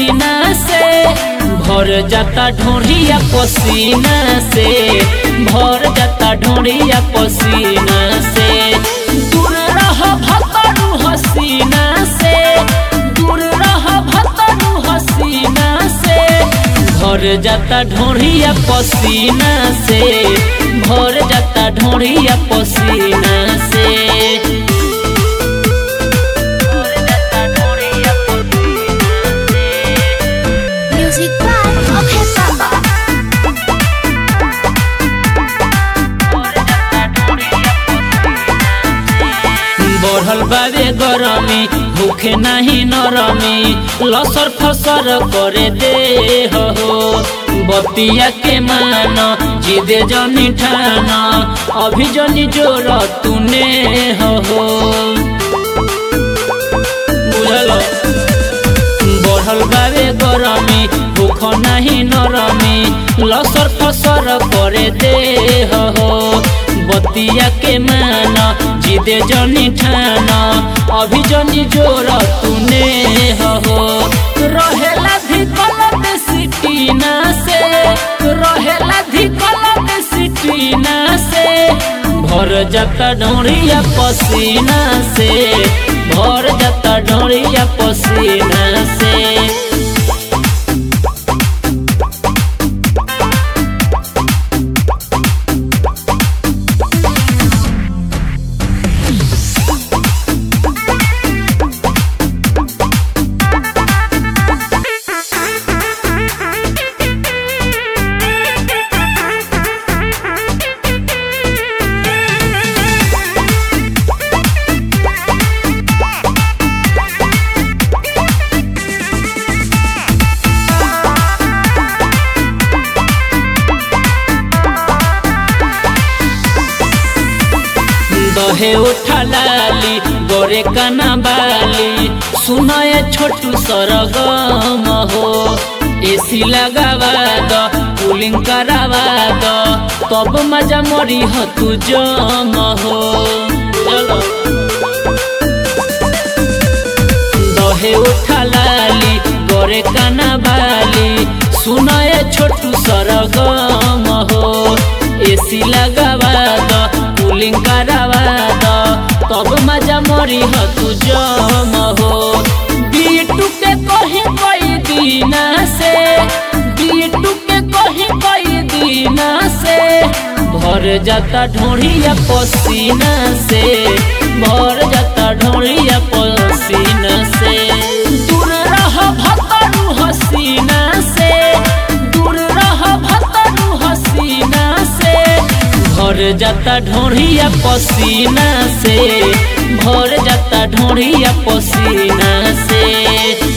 पसीना से भर जाता ढोढ़िया पसीना से भर जाता ढोढ़िया पसीना से दूर रह भतरू हसीना से दूर रह भतरू हसीना से भर जाता ढोढ़िया पसीना से भर जाता ढोढ़िया पसीना से भर जाता ढोढ़िया पसीना से Music by Abhay Baba. बढ़ल बाबे गरमी भूखे नाही नरमी लसर फसर करे दे हो बतिया के मान जिदे जनी ठान अभी जनी जोर तूने हो बुझल बढ़ल बाबे गरमी भूख नाही नरमी लसर फसर करे दे हो बतिया के मान जिदे जनी ठान अभी जनी जोर तूने हो रहेला धिकल सिटीना से रहेला धिकल सिटीना से भर जाता ढोड़िया पसीना से भर जाता ढोड़िया पसीना से दहे उठा लाली गोरे काना बाली सुनाए छोटू सरगम हो एसी लगावा द कूलिंग करावा द तब मजा मरी हो तू जम हो चलो दहे उठा लाली गोरे काना बाली सुनाए छोटू सरगम हो एसी लगावा द कूलिंग करावा द तब मजा मरी हो तू जम हो बीटू के कहीं कई दीना से बीटू के कहीं कई दीना से भर जाता ढोड़िया पसीना से भर जाता ढोड़िया पसीना से दूर रह भतरू हसीना से दूर रह भतरू हसीना से भर जाता ढोड़िया पसीना से भर जाता ढोड़िया पसीना से